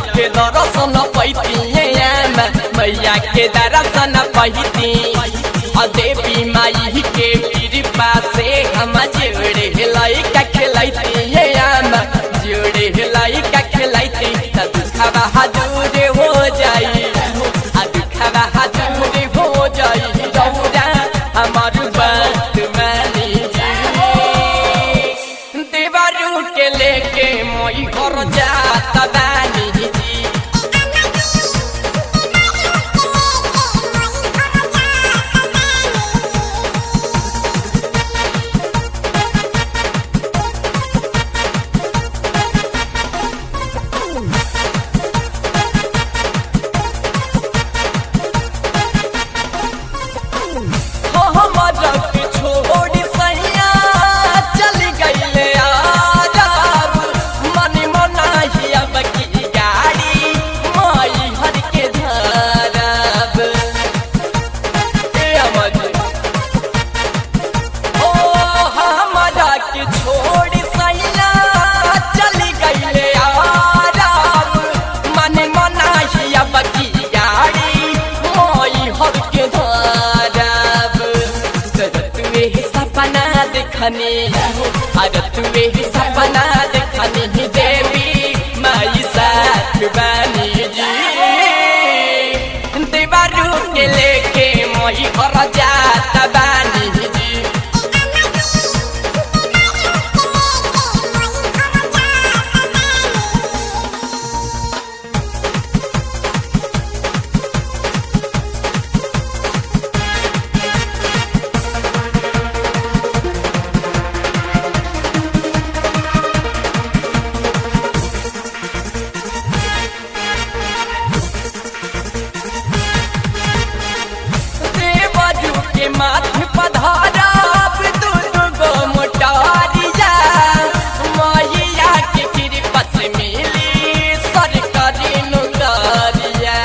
के दर्शन पैती मैया के दर्शन पैती आ देवी माई के कृपा से हम जोड़े लइका खेलैती जोड़े लइका खेलैती त दुखबा दूर हो जाई आ दुखबा दूर हो जाई रौरा हमार बात मानी जी देवरू के लेके मोई घर जाता बानी जी हो हमारा के छोड़ी सैया चल गईले आजाब मन मनाही अब की गाड़ी माई हर के धरब ए अमर ओ हमारा के छोड़ी सैया चल गईले आजाब मन मनाही अब की गाड़ी माई हर के धरब तुवे सपना देखनी अरे तुवे सपना देखनी देवी माई साथ बानी जी देवारू के लेके मोई घर जात बानी जी देवरू के माथे पधारा दू गो मोटारिया मैया के कृपा से मिली सरकारी नौकरिया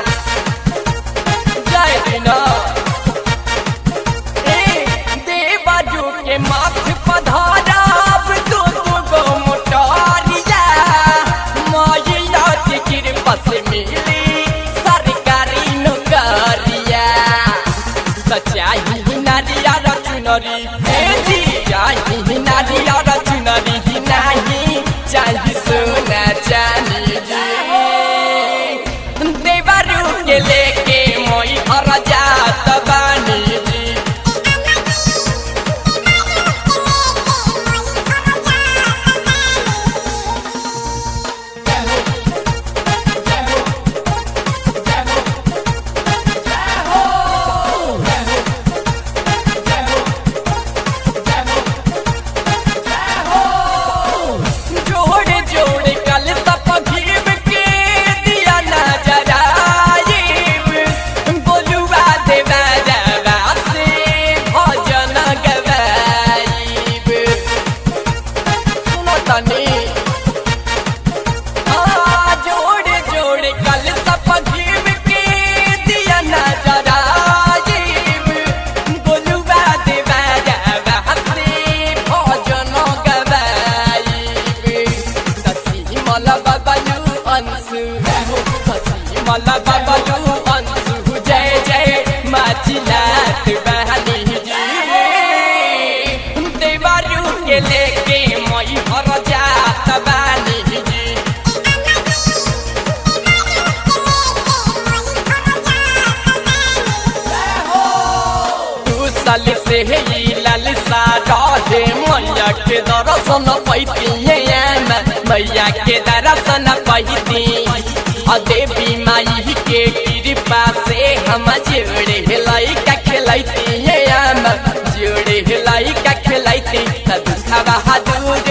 जय दिना ए देवरू के माथे पधारा दू गो मोटारिया मैया के कृपा से मिली सरकारी नौकरिया सचाही नारिया रचुनरी हे जी चाही नारिया रचुनरी नाही चाही सोना चानी जी देवरू के लेके मोई घर जात बानी जी जोड़े जोड़े कल तप भीम के दिया नजर आइब बोलुआ देवा देवा से भजन गवाइब सुनो तनी हाँ जोड़े जोड़े कल तप भीम के दिया नजर आइब बोलुआ देवा देवा से भजन गवाइब कसी मला बाबायु अंशु कसी मला बाबायु अंशु जय जय माचिलात बहनी जी देवारू के लेके मई घर जात बानी जी दू साल से ही लालसा रहे मैया के दर्शन पैती मैया के दर्शन पैती आ देवी माई के कृपा से हम जोड़े लइका खेलैती जोड़े लइका खेलैती त दुखबा दूर